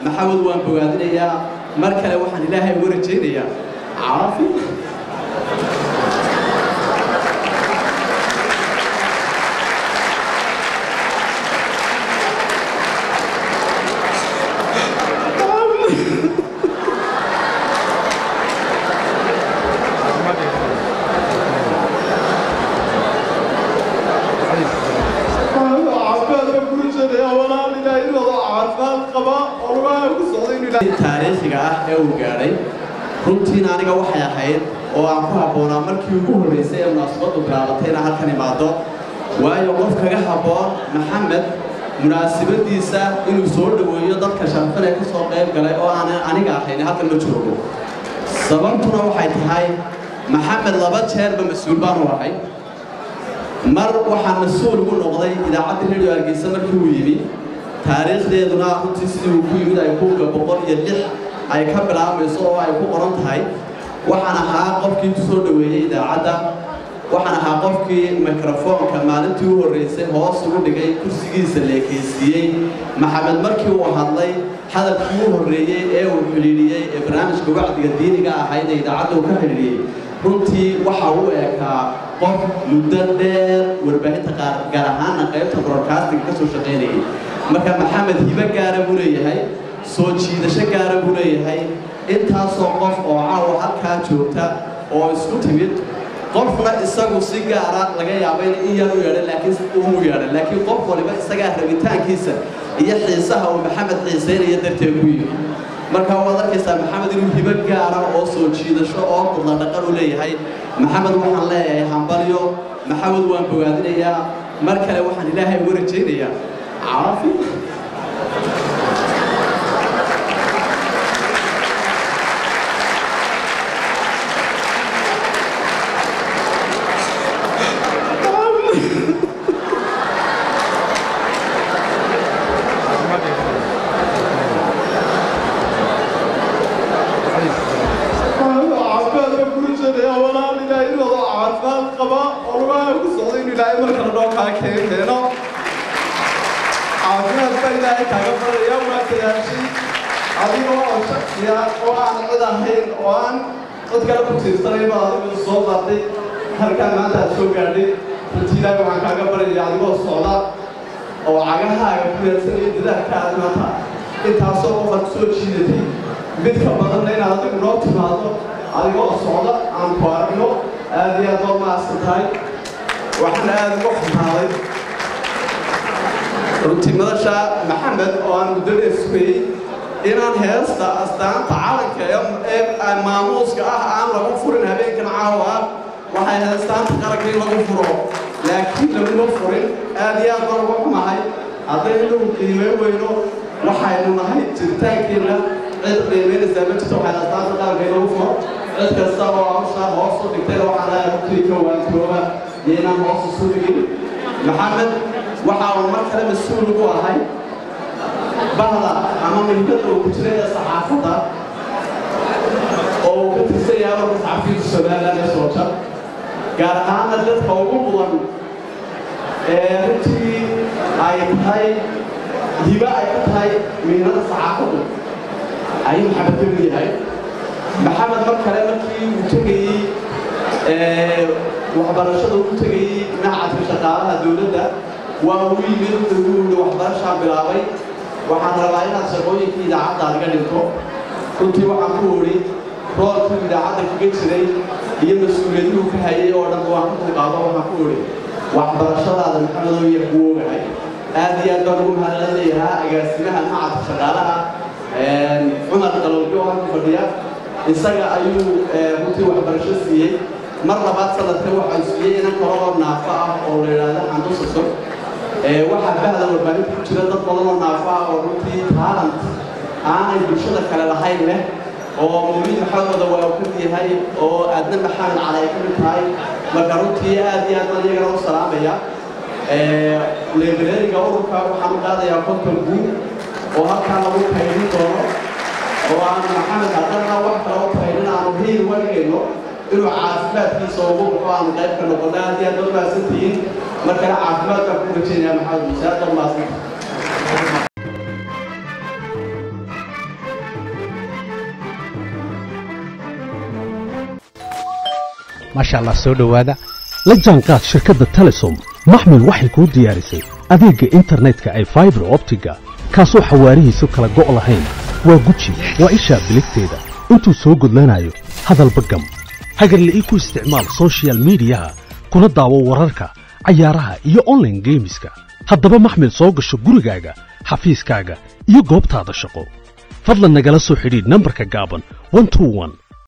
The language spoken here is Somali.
maxamed waan bogaadinayaa mar kale waxaan ilaahay uga rajaynayaa caafi taariikhiga ah ee uu gaadhay runtiina aniga waxay ahayd oo aan ku habboonaa markii ugu horraysay ee munaasabaddu bilaabatay inaan halkan imaado waayo qof kaga habboon maxamed munaasabadiisa inuu soo dhoweeyo dadka sharfan ee ka soo qayb galay oo aan aniga ahayn halkan ma joogo sababtuna waxay tahay maxamed laba jeerba mas-uul baanu ahay mar waxaa mas-uul ugu noqday idaacadda radio hargeysa markii uu yimi taariikhdeeduna runtii sidii uu ku yimid ay kuga boqol iyo lix ay ka bilaabayso oo ay ku qoran tahay waxaan ahaa qofkii ku soo dhoweeyey idaacadda waxaan ahaa qofkii mikrofoonka maalintii u horraysay hoos ugu dhigay kursigiisa leekaysiiyey maxamed markii uu hadlay hadalkii u horreeyey ee uu xidhiidhiyey ee barnaamijka wacdiga diiniga ahayd ee idaacadda uu ka xidhiidhiyey runtii waxa uu ekaa qof muddo dheer warbaahinta qaar gaar ahaana qaybta broadcasting ka soo shaqaynayay marka maxamed hibo gaara buu leeyahay soo jiidasho gaara buu leeyahay intaasoo qof oo caawa halkaa joogta oo isku timid qofna isagu si gaara laga yaabo in in yar u yeedhan laakiin umu yeedhan laakiin qof waliba isagaa rabitaankiisa iyo xiisaha uu maxamed xiisaynaya darteed ku yimi marka waad arkaysaa maxamed inuu hibo gaara oo soo jiidasho oo qudla dhaqan u leeyahay maxamed waxaan leeyahay hambalyo maxamed waan bogaadinayaa mar kale waxaan ilaahay uga rajaynayaa caafi caafimaad baa ilaahay kaaga baraya waa dadaashay adigoo oo shaksiya oo aan cid ahayn oo aan cid kale ku tiirsanayn baa adigu soo qaatay halkaan maanta aad soo gaadhay runtii ilaahay waxaan kaaga baraya adigoo socda oo cagahaaga ku yeelsanaya dadaalkaada maanta intaasoo qofaad soo jiidatay mid ka badanna inaad adigu noo timaado adigoo socda aan ku aragno aad iyo aad oo maadsan tahay waxaan aad uga xumaaday runtii madasha maxamed oo aan muddo dheer sugayey inaan heesta astaanta calanka ee maamuuska ah aan lagu furin habeenkan caawa ah waxay heestaanta qaranka in lagu furo laakiin laguma furin aad iyo aad baan uga xumahay haddaynu lagu qiimeyn weyno waxaynu nahay jiritaankeenna cid qiimeynaysaa ma jirto waxay astaanta qaranka in lagu furo cid kasta oo hawshaa hoos u dhigtayna waxaan leeyahay runtii ka waantooba iyo inaan hoos isu dhigin maxamed waxa uu mar kale mas-uul ugu ahay bahda ama milkada uu ku jiray ee saxaafadda oo uu ka tirsan yahay warka saxafiyiinta somaliland ee soota gaar ahaana dadka ugu mudan ee runtii ay tahay hiba ay ka tahay mihnada saxaafaddu ayuu maxamed ka mid yahay maxamed mar kale markii uu tegayey waxbarashada uu tegayey macadka shaqaalaha dowladda waa uu yimid ugu yidhi waxbarashaan bilaabay waxaan rabaa inaad shaqooyinkii idaacadda adiga dhinto runtii waxaan ku idhi roolkii idaacadda kaga jiray iyo mas-uuliyadihuu ka hayay oo dhan waan ka dulqaado waxaan ku idhi waxbarashadaada maxamedoo iyo kuu ogahay aad iyo aad baan ugu mahadcelinayaa agaasimaha macadka shaqaalaha cumar qalowjo oo halku fadhiya isaga ayuu runtii waxbarasho siiyey mar labaad sanadka waxaa siiyey inan kale oo naafo ah oo la yidhaahdo xandusaso waxaa bahda warbaahinta ku jira dad badan oo naafo ah oo runtii taalant aanay bulshada kale lahayn leh oo mawliid maxamedooda waa uu ka mid yahay oo aadna maxamed cali ay ka mid tahay marka runtii aad iyo aad baan iyagana u salaamaya leebeleeriga ururka waxaan u qaadayaa konton guud oo halkaa lagu kaydin doono oo aan maxamed haddana wax kale u kaydin aanu hiil uga dhigayno inuu caafimaadkiisa ugu baxo aanu qayb ka noqono aad iyo aad baad mahadsantihiin markana caafimaad baan ku rajaynaya maxamed muuse aad baad mahadsantihiin maasha allah soo dhowaada la jaanqaad shirkadda telesom maxmil waxay kuu diyaarisay adeegga internetka ay faibar optiga kaasoo xawaarihiisu kala go' lahayn waa guji waa ishaa biligteeda intuu soo gudlanayo hadalba gam hagarla ii ku isticmaal soshiyal miidiyaha kuna daawo wararka cayaaraha iyo onlaine geemiska haddaba maxmil soo gasho gurigaaga xafiiskaaga iyo goobtaada shaqo fadlan nagala soo xidhiidh nambarka gaaban